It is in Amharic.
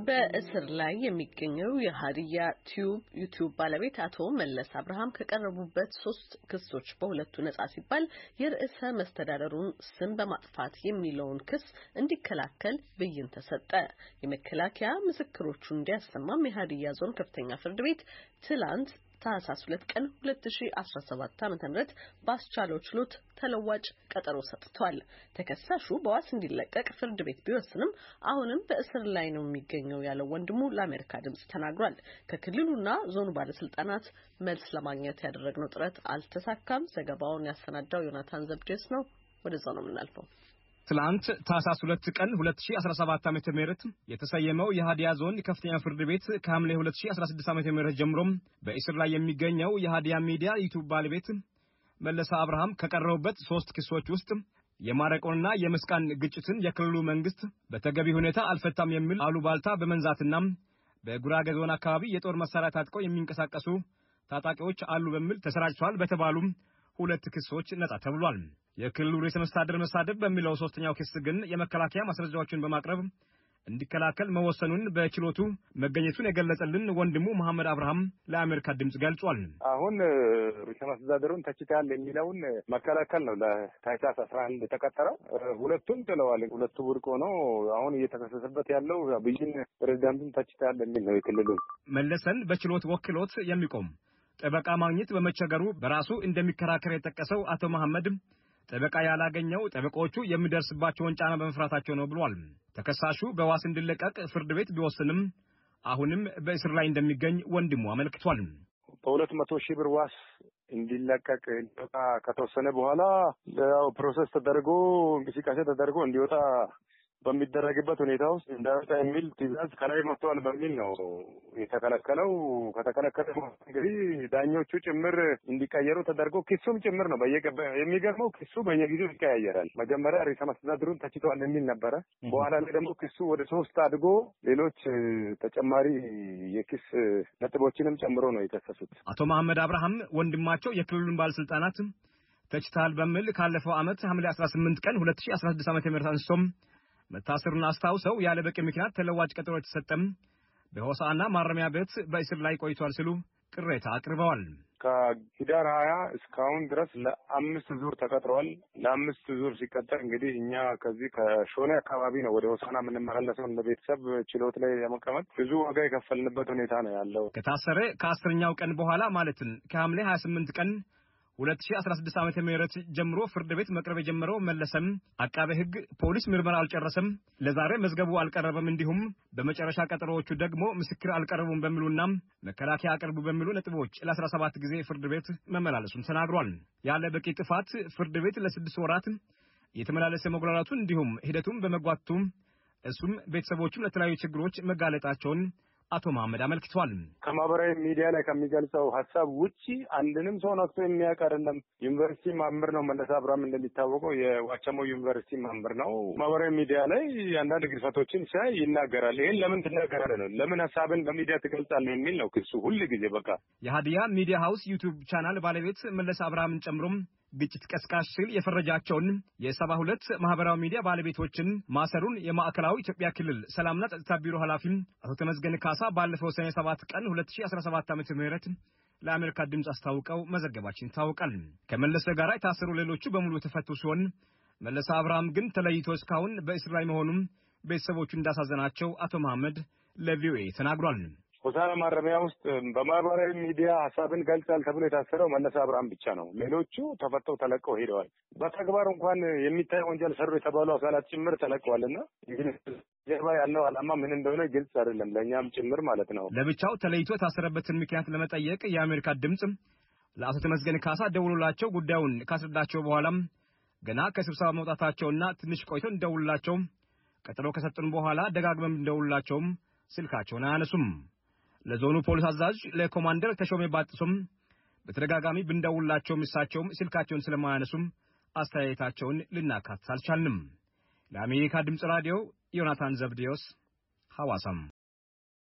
በእስር ላይ የሚገኘው የሀዲያ ቲዩብ ዩቲዩብ ባለቤት አቶ መለስ አብርሃም ከቀረቡበት ሶስት ክሶች በሁለቱ ነጻ ሲባል የርዕሰ መስተዳደሩን ስም በማጥፋት የሚለውን ክስ እንዲከላከል ብይን ተሰጠ። የመከላከያ ምስክሮቹን እንዲያሰማም የሀዲያ ዞን ከፍተኛ ፍርድ ቤት ትላንት ታህሳስ 2 ቀን 2017 ዓ.ም ባስቻለው ችሎት ተለዋጭ ቀጠሮ ሰጥቷል። ተከሳሹ በዋስ እንዲለቀቅ ፍርድ ቤት ቢወስንም አሁንም በእስር ላይ ነው የሚገኘው ያለው ወንድሙ ለአሜሪካ ድምጽ ተናግሯል። ከክልሉና ዞኑ ባለስልጣናት መልስ ለማግኘት ያደረግነው ጥረት አልተሳካም። ዘገባውን ያሰናዳው ዮናታን ዘብዴስ ነው። ወደዛ ነው የምናልፈው። ትላንት ታህሳስ 2 ቀን 2017 ዓ.ም የተሰየመው የሃዲያ ዞን ከፍተኛ ፍርድ ቤት ከሐምሌ 2016 ዓ.ም ጀምሮ በእስር ላይ የሚገኘው የሃዲያ ሚዲያ ዩቲዩብ ባለቤት መለሰ አብርሃም ከቀረቡበት ሶስት ክሶች ውስጥ የማረቆንና የመስቃን ግጭትን የክልሉ መንግስት በተገቢ ሁኔታ አልፈታም የሚል አሉባልታ በመንዛትና በጉራጌ ዞን አካባቢ የጦር መሳሪያ ታጥቀው የሚንቀሳቀሱ ታጣቂዎች አሉ በሚል ተሰራጭተዋል በተባሉ ሁለት ክሶች ነጻ ተብሏል። የክልሉ ርዕሰ መስተዳድር መሳደብ በሚለው ሶስተኛው ክስ ግን የመከላከያ ማስረጃዎችን በማቅረብ እንዲከላከል መወሰኑን በችሎቱ መገኘቱን የገለጸልን ወንድሙ መሐመድ አብርሃም ለአሜሪካ ድምጽ ገልጿል። አሁን ርዕሰ መስተዳድሩን ተችተሃል የሚለውን መከላከል ነው ለታህሳስ አስራ አንድ የተቀጠረው። ሁለቱም ጥለዋል። ሁለቱ ውድቅ ሆኖ አሁን እየተከሰሰበት ያለው ብይን ፕሬዚዳንቱን ተችተሃል የሚል ነው። የክልሉ መለሰን በችሎት ወክሎት የሚቆም ጠበቃ ማግኘት በመቸገሩ በራሱ እንደሚከራከር የጠቀሰው አቶ መሐመድ ጠበቃ ያላገኘው ጠበቆቹ የሚደርስባቸውን ጫና በመፍራታቸው ነው ብሏል። ተከሳሹ በዋስ እንዲለቀቅ ፍርድ ቤት ቢወስንም አሁንም በእስር ላይ እንደሚገኝ ወንድሙ አመልክቷል። በሁለት መቶ ሺህ ብር ዋስ እንዲለቀቅ እንዲወጣ ከተወሰነ በኋላ ያው ፕሮሰስ ተደርጎ እንቅስቃሴ ተደርጎ እንዲወጣ በሚደረግበት ሁኔታ ውስጥ እንዳይወጣ የሚል ትዕዛዝ ከላይ መጥተዋል በሚል ነው የተከለከለው። ከተከለከለ እንግዲህ ዳኞቹ ጭምር እንዲቀየሩ ተደርጎ ክሱም ጭምር ነው በየገባ የሚገርመው ክሱ በየጊዜው ይቀያየራል። መጀመሪያ ርዕሰ መስተዳድሩን ተችተዋል የሚል ነበረ። በኋላ ላይ ደግሞ ክሱ ወደ ሶስት አድጎ ሌሎች ተጨማሪ የክስ ነጥቦችንም ጨምሮ ነው የከሰሱት። አቶ መሐመድ አብርሃም ወንድማቸው የክልሉን ባለስልጣናት ተችተሃል በሚል ካለፈው ዓመት ሐምሌ 18 ቀን 2016 ዓ.ም አንስቶም መታሰሩን አስታውሰው ያለ በቂ ምክንያት ተለዋጭ ቀጠሮ የተሰጠም በሆሳና ማረሚያ ቤት በእስር ላይ ቆይቷል ሲሉ ቅሬታ አቅርበዋል። ከሂዳር ሀያ እስካሁን ድረስ ለአምስት ዙር ተቀጥረዋል። ለአምስት ዙር ሲቀጠር እንግዲህ እኛ ከዚህ ከሾኔ አካባቢ ነው ወደ ሆሳና የምንመላለሰው እንደ ቤተሰብ ችሎት ላይ ለመቀመጥ ብዙ ዋጋ የከፈልንበት ሁኔታ ነው ያለው። ከታሰረ ከአስረኛው ቀን በኋላ ማለትም ከሐምሌ 28 ቀን 2016 ዓመተ ምህረት ጀምሮ ፍርድ ቤት መቅረብ የጀመረው መለሰም አቃቤ ሕግ ፖሊስ ምርመራ አልጨረሰም፣ ለዛሬ መዝገቡ አልቀረበም፣ እንዲሁም በመጨረሻ ቀጠሮዎቹ ደግሞ ምስክር አልቀረቡም በሚሉና መከላከያ አቅርቡ በሚሉ ነጥቦች ለ17 ጊዜ ፍርድ ቤት መመላለሱን ተናግሯል። ያለ በቂ ጥፋት ፍርድ ቤት ለስድስት ወራት የተመላለሰ መጉላላቱን እንዲሁም ሂደቱን በመጓተቱ እሱም ቤተሰቦቹም ለተለያዩ ችግሮች መጋለጣቸውን አቶ መሐመድ አመልክቷል። ከማህበራዊ ሚዲያ ላይ ከሚገልጸው ሀሳብ ውጪ አንድንም ሰው ነክቶ የሚያውቅ አይደለም። ዩኒቨርሲቲ መምህር ነው መለሰ አብርሃም እንደሚታወቀው የዋቸሞ ዩኒቨርሲቲ መምህር ነው። ማህበራዊ ሚዲያ ላይ አንዳንድ ግድፈቶችን ሲያይ ይናገራል። ይህን ለምን ትናገራለህ ነው ለምን ሀሳብን በሚዲያ ትገልጻለህ የሚል ነው ክሱ ሁል ጊዜ በቃ የሀዲያ ሚዲያ ሀውስ ዩቲዩብ ቻናል ባለቤት መለሰ አብርሃምን ጨምሮም ግጭት ቀስቃሽ ሲል የፈረጃቸውን የሰባ ሁለት ማህበራዊ ሚዲያ ባለቤቶችን ማሰሩን የማዕከላዊ ኢትዮጵያ ክልል ሰላምና ጸጥታ ቢሮ ኃላፊም አቶ ተመስገን ካሳ ባለፈው ሰኔ ሰባት ቀን 2017 ዓ ም ለአሜሪካ ድምፅ አስታውቀው መዘገባችን ይታወቃል። ከመለሰ ጋር የታሰሩ ሌሎቹ በሙሉ የተፈቱ ሲሆን መለሰ አብርሃም ግን ተለይቶ እስካሁን በእስር ላይ መሆኑም ቤተሰቦቹ እንዳሳዘናቸው አቶ መሐመድ ለቪኦኤ ተናግሯል። ሆሳና ማረሚያ ውስጥ በማህበራዊ ሚዲያ ሀሳብን ገልጻል ተብሎ የታሰረው መለሰ አብርሃም ብቻ ነው። ሌሎቹ ተፈተው ተለቀው ሄደዋል። በተግባር እንኳን የሚታይ ወንጀል ሰሩ የተባሉ አካላት ጭምር ተለቀዋል እና ጀርባ ያለው ዓላማ ምን እንደሆነ ግልጽ አይደለም፣ ለእኛም ጭምር ማለት ነው። ለብቻው ተለይቶ የታሰረበትን ምክንያት ለመጠየቅ የአሜሪካ ድምፅ ለአቶ ተመስገን ካሳ ደውሎላቸው ጉዳዩን ካስረዳቸው በኋላም ገና ከስብሰባ መውጣታቸውና ትንሽ ቆይቶ እንደውላቸው ቀጠሮ ከሰጡን በኋላ ደጋግመም እንደውላቸውም ስልካቸውን አያነሱም። ለዞኑ ፖሊስ አዛዥ ለኮማንደር ተሾሜ ባጥሶም በተደጋጋሚ ብንደውላቸውም እሳቸውም ስልካቸውን ስለማያነሱም አስተያየታቸውን ልናካትት አልቻልንም። ለአሜሪካ ድምፅ ራዲዮ ዮናታን ዘብዴዎስ ሐዋሳም